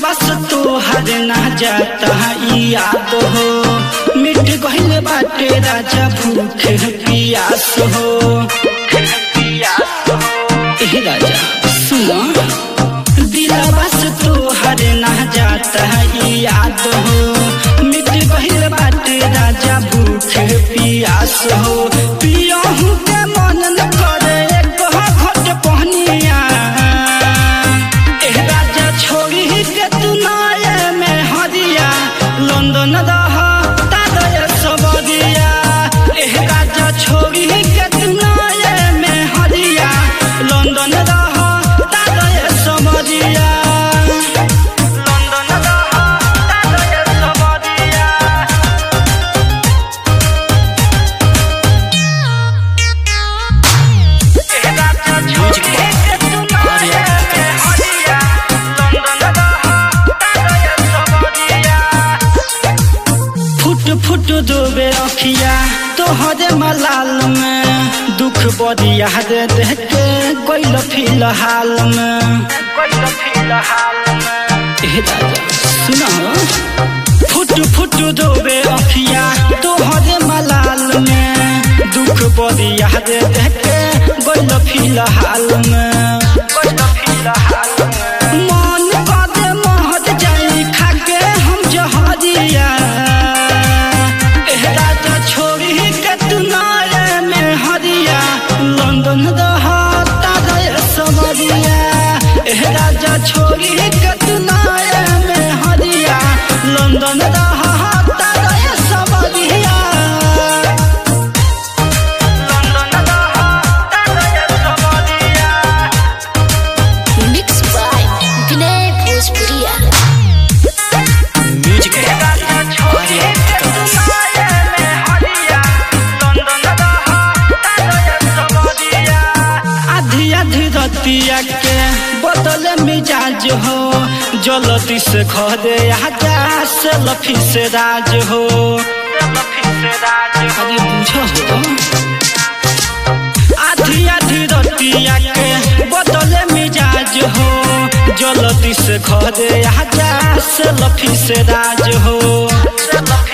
बस तोहर ना जाता ई याद हो मिट गइल बाटे राजा भूख पियास हो ए राजा सुनो दिला बस तोहर ना जाता ई याद हो मिट गइल बाटे राजा भूख पियास हो पियहू के मन न करे एक घट पहनिया एह राजा छोड़ी के तू नाये में हरिया लंदन रह तादय सबरिया एह राजा छोड़ी के तू नाये में हरिया लंदन रह तादय सबरिया लंदन रह तादय सबरिया फुट फुट डूबे अखिया तोहरे मलाल में दुख बदिया दे देख के कोइल फिलहाल में ए राजा सुनो फुट फुट डूबे अखिया तोहरे मलाल में दुख बदिया दे देख के कोइल फिलहाल में मन कदे महत जाई खाके हम जहरिया एह राजा छोड़ी के तू नाये में हरिया लंदन रहता गए समरिया एह राजा छोड़ी के तू नाये में हरिया लंदन रहता गए समरिया लंदन रहता गए समरिया Mixed by Vinay Bhojpuria. Music Arya आधी आधी रतिया के बदले मिजाज हो जलती से खदे आजा से लफी से राज हो अरे बुझो हो आधी आधी रतिया के बदले मिजाज हो जलती से खदे आजा से लफी से राज हो